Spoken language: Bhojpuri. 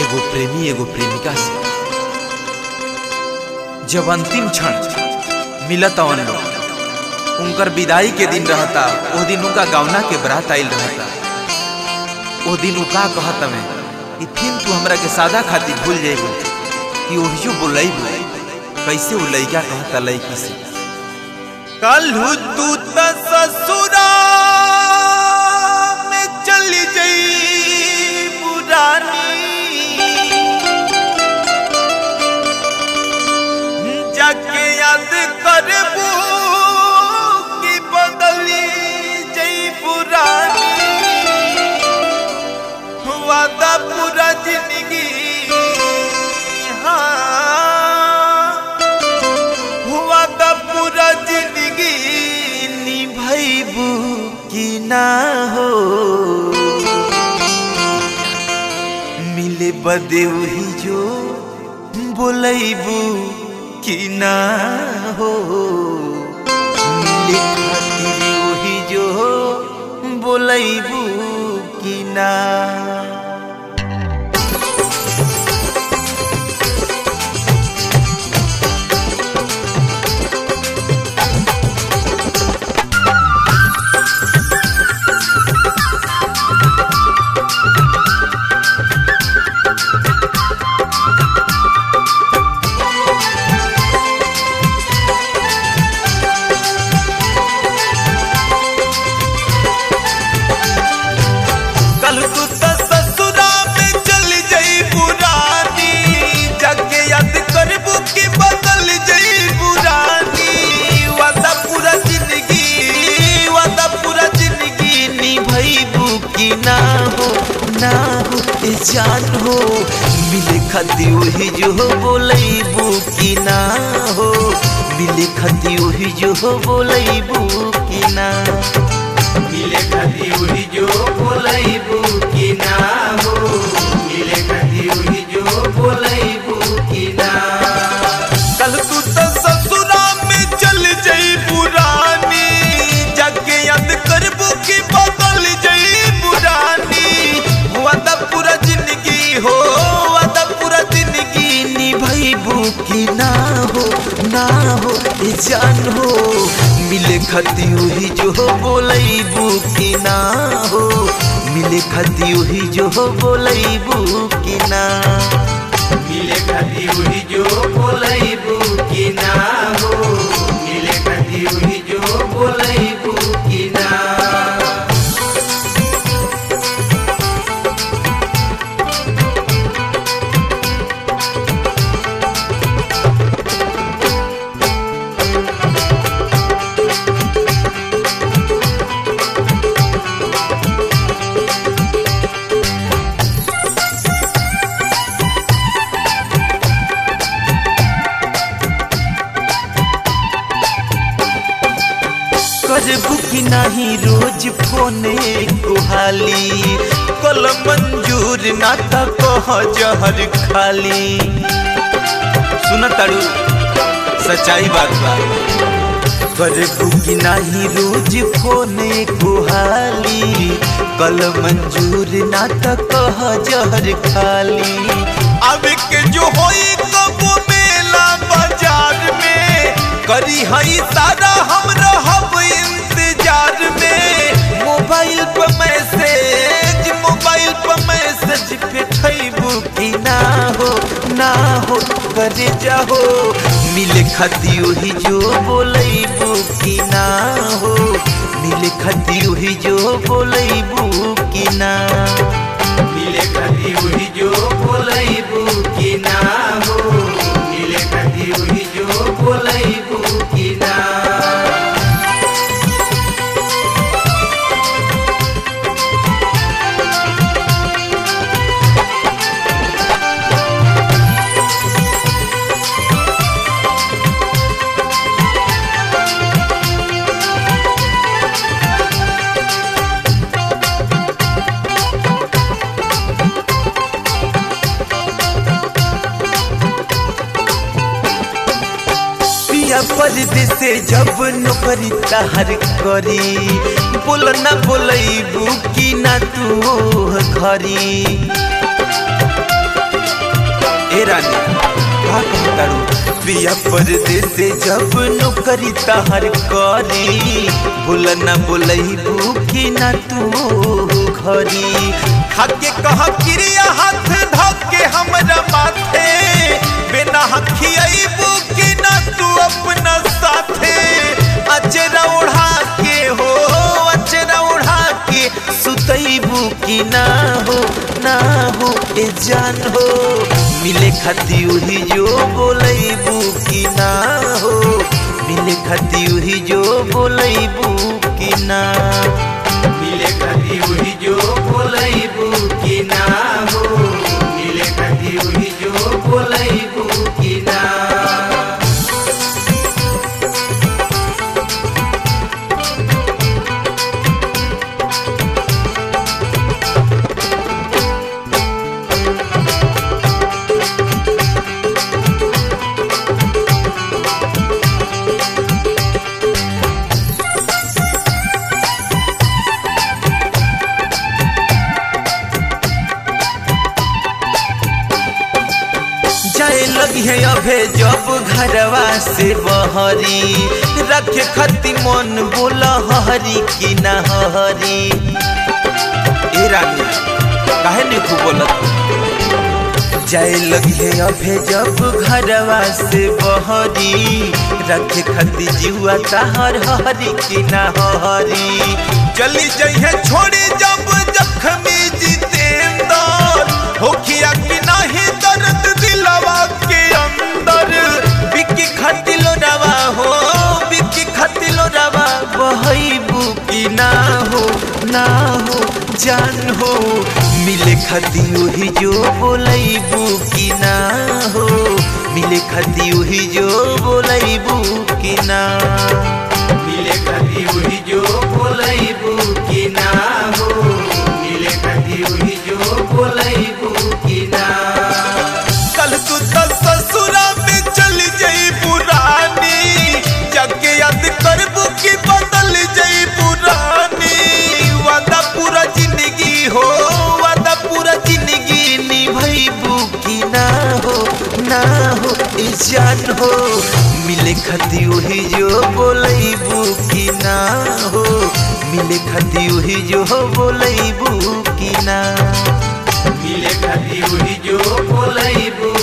एगो प्रेमी एगो प्रेमिका से जब अंतिम क्षण मिलत अवन लोग उनकर विदाई के दिन रहता ओ दिन उनका गौना के बरात आइल रहता ओ दिन उ का कहत में कि फिर तू हमरा के सादा खातिर भूल जाइबो कि ओहियो बोलैबो कैसे उ लइका कहता लइकी से कलहू तू त ससुरा में चली जई पुरानी जाके याद करबू कि बदली जई पुरानी वादा पूरा जिंदगी हाँ हुआ का पूरा जिंदगी निभैबू कि ना हो मिले बदे वही जो बोलैबू कि ना हो मिले खातिर वही जो बोलैबू कि ना कल तू त ससुरा में चल जई पुरानी जाके याद करबू कि बदल जई पुरानी वादा पूरा जिंदगी वादा पूरा जिंदगी निभैबू कि ना हो ना हो ए जान हो मिले खती वही जो बोलैबू कि ना हो मिले खती वही जो बोलैबू कि ना मिले कदी उही जो बोलैबू कि ना हो मिले कदी उही जो बोलैबू कि ना कल तू तो ससुरा में चल जई पुरानी जाके याद करबू कि बदल जई पुरानी वादा पूरा जिंदगी हो वादा पूरा जिंदगी निभैबू कि ना हो ना हो ए जान हो मिले खती वही जो बोलैबू कि ना हो मिले खती वही जो बोलैबू कि ना मिले कदी उही जो बोलैबू कि ना हो मिले कदी उही जो बोलैबू कि ना करबू कि नहीं रोज फोने कुहाली कल मंजूर ना त कह जहर खाली सुन तारू सच्चाई बात बा करबू कि नहीं रोज फोने कुहाली कल मंजूर ना त कह जहर खाली अब के जो होई कबो मेला बाजार में करी हई सारा हम रहब इंतजार में मोबाइल पर मैसेज मोबाइल पर मैसेज पेठैबू कि ना हो ना हो करे जाहो मिले खती वही जो बोलैबू कि ना हो मिले खती वही जो बोलैबू कि ना मिले कदी उही जो बोलैबू कि ना हो मिले कदी उही जो बोलैबू कि ना पिया परदेसे जब नौकरी तहर करी बोल ना बोलैबू कि ना तू घरी ए रानी का कहतारू पिया परदेस जब नौकरी तहर करी भूल न बोलैबू कि न तू घरी खाके कह क्रिया हाथ धके हमरा माथे बिना खियाइबू कि न तू अपना साथे अचरा उड़ा के हो अचरा उड़ा के सुतैबू कि ना हो ना हो ए जान हो मिले खाती उही जो बोलैबू कि ना हो मिले खाती उही जो बोलैबू कि ना मिले खाती वही जो बोलैबू कि ना हो मिले खाती वही जो बोलैबू कि ना जाए लगी है अभे जब घरवा से बहरी रखे खती मन बोला हरी कि ना हरी ए रानी काहे नहीं खूब बोलत जाए लगी है अभे जब घरवा से बहरी रखे खती जीवा ताहर हरी कि ना हरी चली जाइए छोड़ी जब जखमी जितेंदर होखिया कि नहीं दर्द दिलवा के अंदर बिकी खतिलो रवा हो बिकी खतिलो रवा बहैबू कि ना हो ना हो जान हो मिले खती वही जो बोलैबू कि ना हो मिले खती वही जो बोलैबू कि ना मिले खाती वही जो बोलैबू कि ना हो मिले खाती वही जो बोलैबू कि ना कल तू तो ससुरा में चली जाई पुरानी जाके याद करबू कि बदल जाई पुरानी वादा पूरा जिंदगी हो वादा पूरा जिंदगी निभैबू कि ना हो ना हो ई जान हो मिले खती वही जो बोलैबू कि ना हो मिले खती वही जो बोलैबू कि ना मिले खाती वही जो बोलैबू